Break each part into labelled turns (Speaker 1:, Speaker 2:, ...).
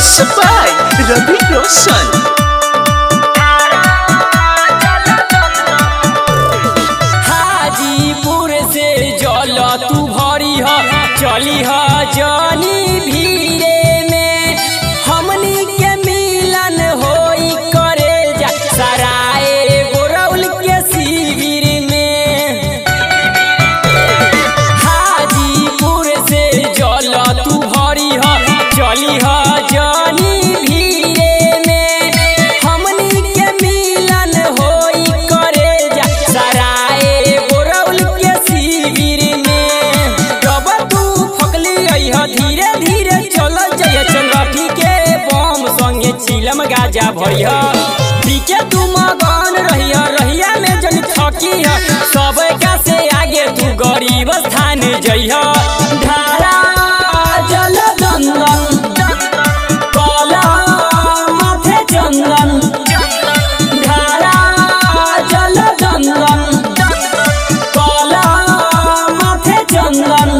Speaker 1: Mixed by Ravi Roshan.
Speaker 2: Hajipur से जल तू भरी ह चली ह जनी भीरे में हमनी के मिलन होई करे जा सराय गोरौल के शिविर में हाजीपुर से जल तू भरी ह चली ह जनी भीरे में हमनी के मिलन होई करे जा सराय गोरौल के शिविर में जब तू फकली अइह धीरे धीरे चल जय चंगठी के बम संगे चिलम गाजा भरिह पीके तू मगन रहिया रहिया में जन थकी है सब का से आगे तू गरीब स्थान जइह धारा जल दंदन कला माथे चंदन धारा जल दंदन कला माथे चंदन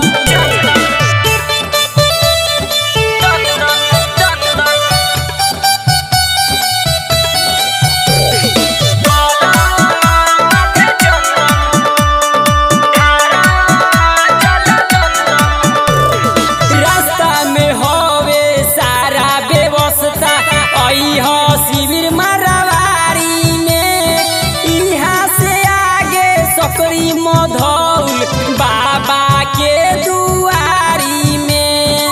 Speaker 2: रास्ता में होवे सारा व्यवस्था अइह शिविर मरवारी में इहाँ से आगे सकरी मधौल बाबा के दुआरी में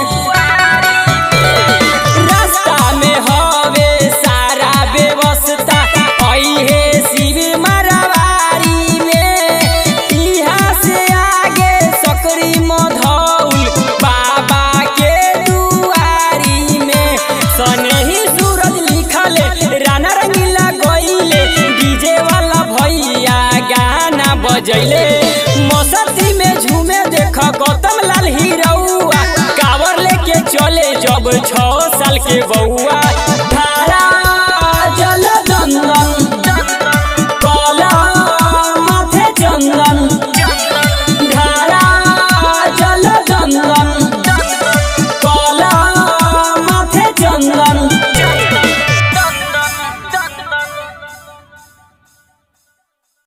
Speaker 2: रास्ता में होवे सारा व्यवस्था अइहे शिविर मरवारी में इहाँ से आगे सकरी मधौल बाबा के दुआरी में सनेही सूरज लिखले राना रंगीला गईले डीजे वाला भैया गाना बजैले मौसती में झूमे देख गौतम लाल हीरौआ कावर लेके चले जब छह साल के बउआ